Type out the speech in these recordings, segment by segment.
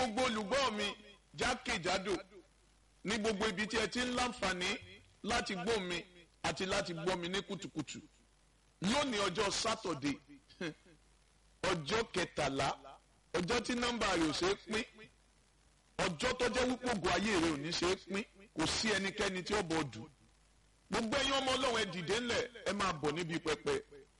gbogbo olùgbọ́ mi jákèjádò ní gbogbo ibi tí ẹ ti ń láǹfààní láti gbọ́ mi àti láti gbọ́ mi ní kùtùkùtù lónìí ọjọ́ sátọ̀dé ọjọ́ kẹtàlá ọjọ́ tí nọ́mbà rẹ̀ ò ṣe é pín ọjọ́ tó jẹ́ wípé ògùn ayé rẹ̀ ò ní ṣe é pín kò sí ẹnikẹ́ni tí ó bọ̀ dù gbogbo ẹ̀yin ọmọ ọlọ́run ẹ dìde ńlẹ̀ ẹ máa bọ̀ níbi pẹpẹ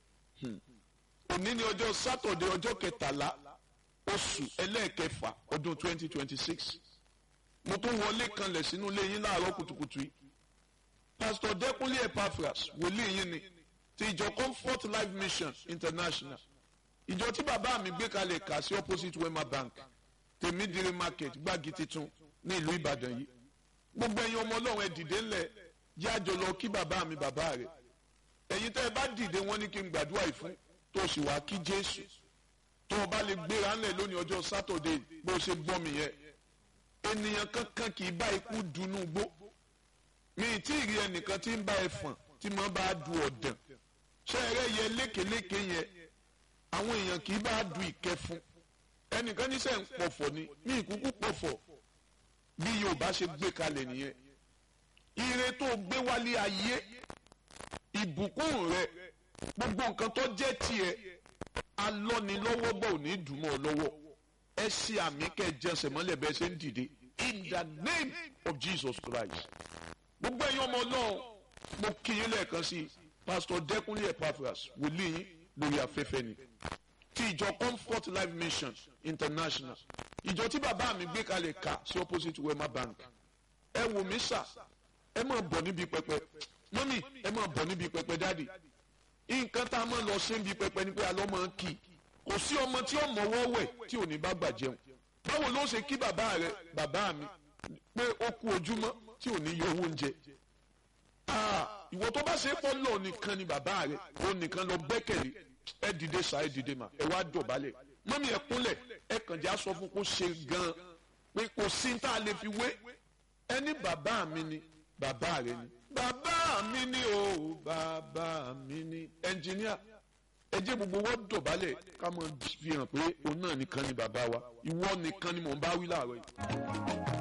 òní ni ọjọ́ sátọ̀dé ọjọ́ kẹtàlá oṣù ẹlẹ́ẹ̀kẹfà ọdún twenty twenty six mo tún wọlé kanlẹ̀ sínú ilé yín láàárọ̀ kùtùkùtù yìí pásítọ̀ dẹ́kunlé epaphras wòlíì yín ni ti ìjọ comfort life mission international ìjọ tí bàbá mi gbé kalẹ̀ kà sí opposite wema bank tèmídìrí market gbági titun ní ìlú ìbàdàn yìí gbogbo ẹ̀yin ọmọ ọlọ́run ẹ dìde ńlẹ̀ jẹ́ àjọ lọ kí bàbá mi bàbá rẹ̀ ẹ̀yin tẹ́ ẹ bá dìde wọ́n ní kí n gbàdúrà yìí fún tó o sì wá kí jésù tó o bá lè gbéra ńlẹ̀ lónìí ọjọ́ sátọ̀dé bó o ṣe gbọ́ mi yẹn ènìyàn kankan kì í bá ikú dunú gbó mi ì tí ì rí ẹnìkan tí ń bá ẹfọ̀n tí mo bá du ọ̀dàn ṣé ẹrẹ́ yẹ lékeléke yẹn àwọn èèyàn kì í bá du ìkẹfun ẹnìkan níṣẹ́ ń pọ̀fọ̀ ni mi ìkúkú pọ̀fọ̀ bí yorùbá ṣe gbé kalẹ̀ nìyẹn ire tó gbé wálé ayé ìbùkún rẹ gbogbo nǹkan tó jẹ́ tiẹ̀ alọ́nilọ́wọ́ bọ̀ ò ní dùnmọ́ ọ lọ́wọ́ ẹ ṣe àmì kẹjẹsẹ̀ mọ́lẹ̀ bẹ́ẹ̀ ṣe ń dìde in the name of Jesus Christ gbogbo ẹ̀yin ọmọ ọlọ́run mo kí yín lẹ́ẹ̀kan sí pastor Dẹ́kunlé Epaphras wòlíì yín lórí afẹ́fẹ́ ni ti ìjọ Comfort Life Mission International ìjọ tí bàbá mi gbé kalẹ̀ ká sí opposite Wema Bank ẹ wò mí sà ẹ máa bọ̀ níbi pẹpẹ mọ́mì ẹ máa bọ̀ níbi pẹpẹ dáàdì nǹkan tá a máa lọ ṣe níbi pẹpẹ ni pé alọ́ máa ń kí kò sí ọmọ tí ó mọ̀wọ́ wẹ̀ tí ò ní bá gbà jẹun báwo ló ṣe kí bàbá rẹ bàbá mi pé ó kú ojúmọ́ tí ò ní yọ owó oúnjẹ ìwọ tó bá ṣe é pọ́ lọ nìkan ni bàbá rẹ ó nìkan lọ gbẹ́kẹ̀lé ẹ dìde sá ẹ dìde mà ẹ wá dọ̀bálẹ̀ mọ́mí ẹ kúnlẹ̀ ẹ kàn já sọ fún kó ṣe gan-an pé kò sí tá a lè fi wé ẹni bàbá mi ni bàbá rẹ ni bàbá mi ni o bàbá mi ni ẹnjìníà ẹ jẹ́ gbogbo wọ́n dọ̀bálẹ̀ ká mọ̀ fi hàn pé òun náà nìkan ni bàbá wa ìwọ nìkan ni mò ń bá wí láàárọ̀ yìí.